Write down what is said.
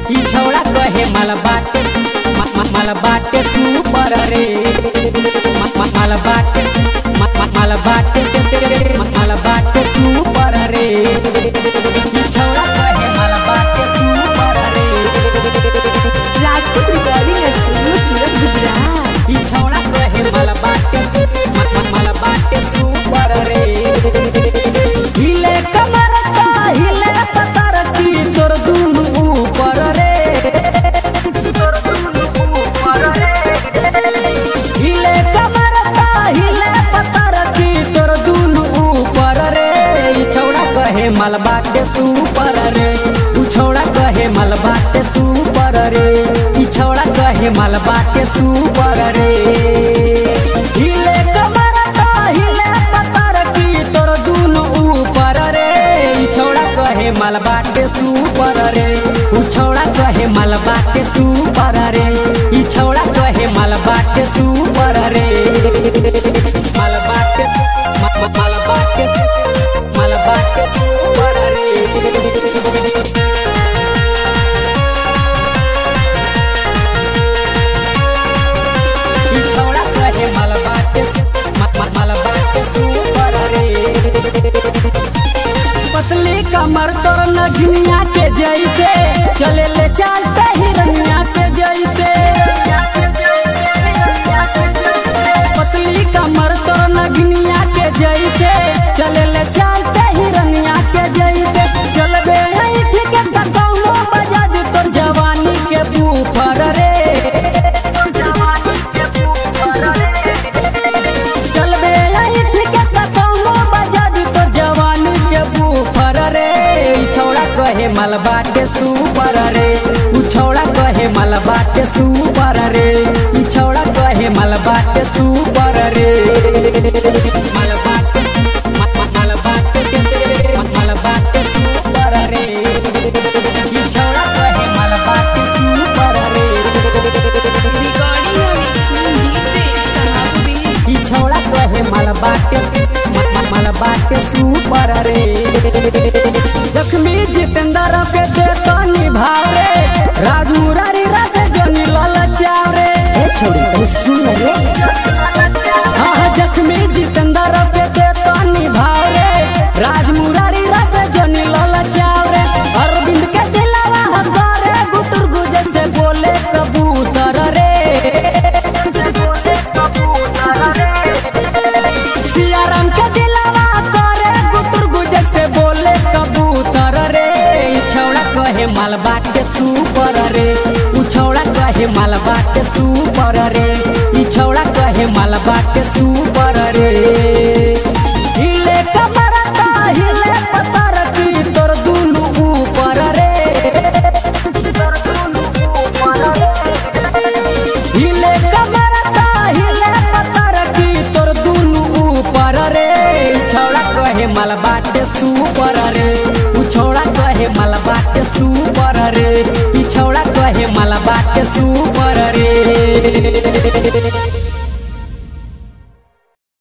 ई छौड़ा कहे माल बाटे मा- मा- माल बाटे सुपर रे मा- मा- माल बाटे मा- मा- माल बाटे मा- माल बाटे सुपर रे ई छौड़ा कहे माल बाटे सुपर रे રાજકોટ recording studio, સુરત ગુજરાત ई छौड़ा कहे माल बाटे मा- मा- माल बाटे सुपर रे हिले कमर का हिले पतर की तोर दुनु ऊपर रे तोर दुनु ऊपर रे हिले कमर का हिले पतर की तोर दुनु ऊपर रे ई छौड़ा कहे माल बाटे सुपर रे उ छौड़ा कहे माल बाटे सुपर रे ई छौड़ा कहे माल बाटे सुपर रे हिले कमर का हिले पतर की तोर दुनु ऊपर रे ई छौड़ा कहे माल बाटे सुपर रे उ छौड़ा कहे माल बाटे सुपर रे ई छौड़ा कहे माल बाटे सुपर रे माल बाटे मा- मा- माल बाटे माल बाटे सुपर रे ई छौड़ा कहे माल बाटे मा- मा- माल बाटे सुपर रे पतली कमर तोर नगनिया के जैसे चले ले चलते हिरनिया के जैसे पतली कमर तोर नगनिया के जैसे चले ले चलते हिरनिया के जैसे चलबे नहीं ठीक है कौनो बजा दे तोर जवानी के बूफर रे चलबे आई ठीक है कौनो बजा दे तोर जवानी के बूफर रे ई छौड़ा कहे माल बाटे सुपर रे उ छौड़ा कहे माल बाटे सुपर रे ई छौड़ा कहे माल बाटे सुपर रे माल बाटे मा- मा- माल बाटे मा- माल बाटे सुपर रे ई छौड़ा कहे माल बाटे सुपर रे recording और mixing DJ सहाबुद्दीन ई छौड़ा कहे माल बाटे म- म- माल बाटे सुपर रे जख्मी जितेंद्र के देता निभाव रे राजू रारी रात जनी ललचाव रे छोड़ी तो सुन रे हाँ हाँ, जख्मी जितेंद्र के देता निभाव रे राज मुरारी रात जनी ललचाव रे अरविंद के दिलावा हजारे गुटर गुजे से बोले कबूतर रे सियाराम के दिलावा करे गुटर गुजे से बोले कबूतर रे ई छौड़ा कहे माल बाटे सुपर रे उ छौड़ा कहे माल बाटे सुपर रे ई छौड़ा कहे माल बाटे सुपर रे